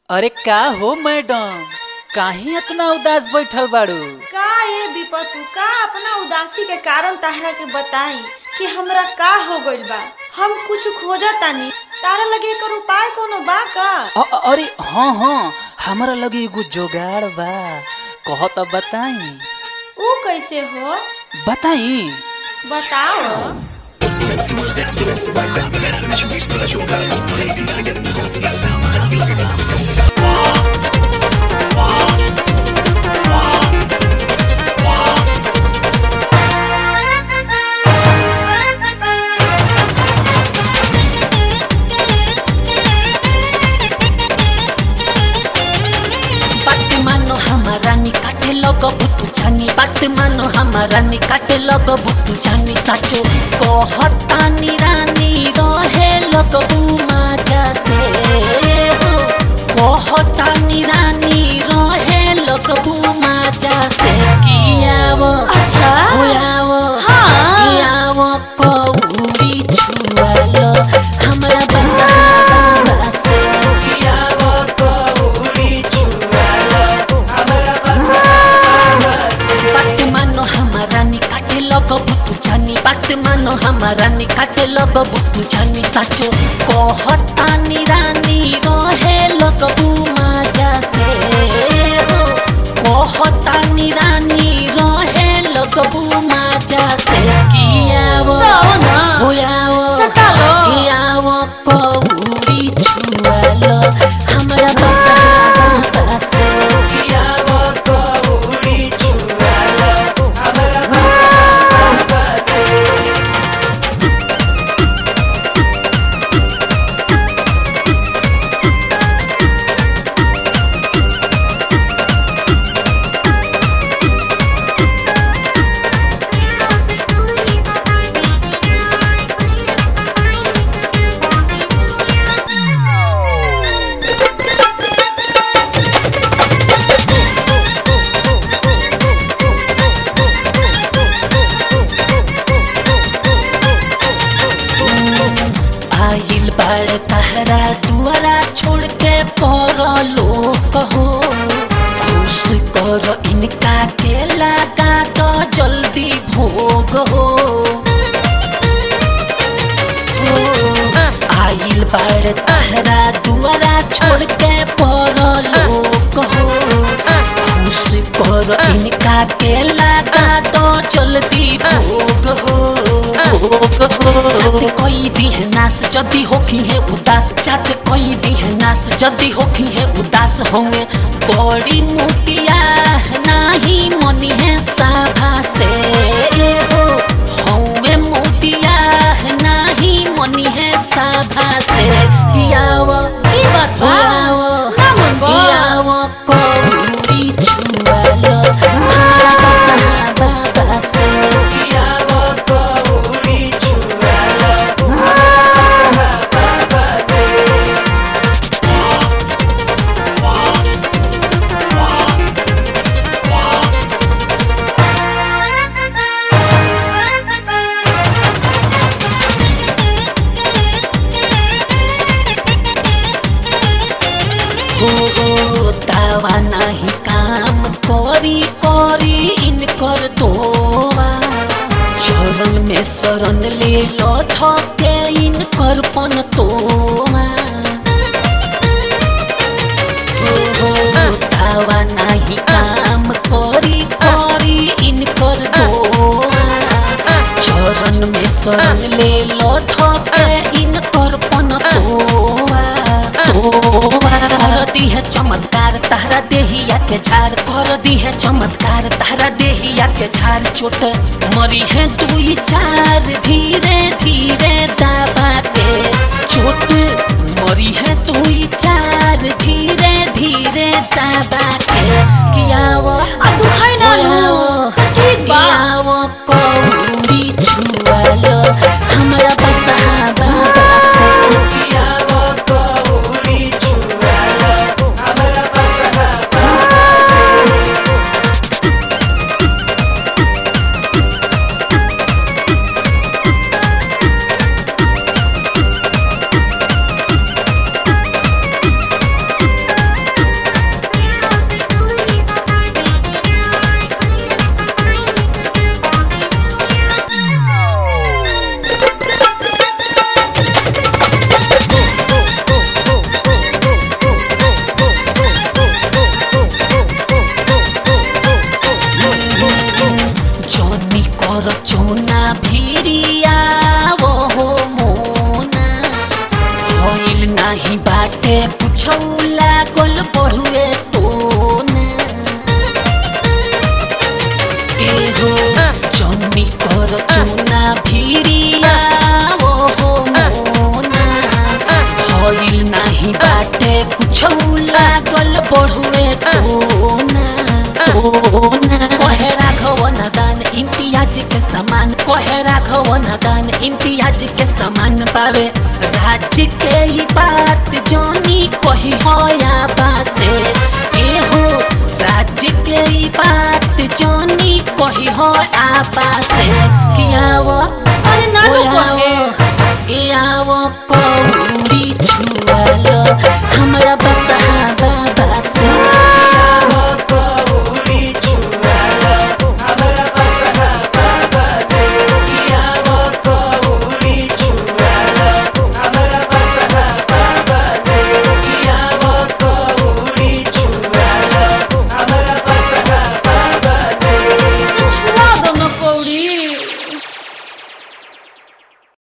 अरे का हो मैडम काहे इतना उदास बैठल बाड़ू का ये विपतु का अपना उदासी के कारण ताहरा के बताई कि हमरा का हो गइल बा हम कुछ खोजा तानी तारा लगे एकर उपाय कोनो बा का अ- अ- अरे हाँ हाँ हमारा लगे एगो जोगाड़ बा कह तो बताई ऊ कैसे हो बताई बताओ बात मानो हमारा निकाटे लग बुतु जानी बात मानो हमारा निकाटे लग बुतु जानी साचो कहतानी रानी रहे लग माजा से हो कहतानी रानी रहे लग माजा से कियावो अच्छा होयावो हाँ। कियावो कौड़ी छुआलो हमरा बंदा से कियावो कौड़ी बात मानो हमारा निकाटे लग बुतु जानी बात मानो हमारा निकाटे लग बुतु जानी साचो कहतानी रानी रहे लग माजा से हो कहतानी रानी रहे लग माजा से कियावो जाओ ना। होयावो सटालो। कियावो कौड़ी छुआलो हमरा बंदा से कियावो कौड़ी छुआलो हमरा आइल बाड़ तहरा दुआरा छोड़ के परलो कहो खुश कर इनका के लगा तो जल्दी भोग हो हो, आइल बाड़ तहरा दुआरा छोड़ के परलो कहो खुश कर इनका के लगा तो जल्दी भोग हो भोग हो जाते कोई दी है नास जदी होखी है उदास जाते कोई दी है नास जदी होखी है उदास होंगे बड़ी मोटिया नाही मनी है साभा से हो होंगे मोटिया नाही मनी है साभा से दियावा ई बात बा। ना मन बा। दियावा कौड़ी छुआलो हमरा बाबा से दियावा कौड़ी छुआलो हो हो तावा नाही काम करी करी इनकर दोवा चरण में शरण ले लो थके इनकर पन तोवा हो हो तावा नाही काम करी करी इनकर दोवा चरण में शरण ले लो थके इनकर पन तोवा तोवा कर दी है चमत्कार तारा देहिया के झार कर दी है चमत्कार तारा देहिया के झार चोट मरी है दुई चार धीरे धीरे दाबा के चोट मरी है दुई चार धीरे धीरे दाबा के कियावा आ दुखाई ना नु। ठीक बा। कियावा कौड़ी छुआलो हमरा बसहा बाबा से कियावा कौड़ी छुआलो हमरा बसहा लागल बढ़ुए टोना एहो जौनी कर चुना भिरिया ओ हो मोना भइल नाही बाटे कुछौ लागल बढ़ुए टोना टोना कहे राघव नदान इम्तियाज के समान कहे राघव नदान इम्तियाज के समान पावे राज्य के ही बात जोनी कही होया बासे एहो राज्य के ही बात जोनी कही हो आपा से कियावो अरे ना ओ रुको आवो, ए आवो कौड़ी छुआलो हमरा बस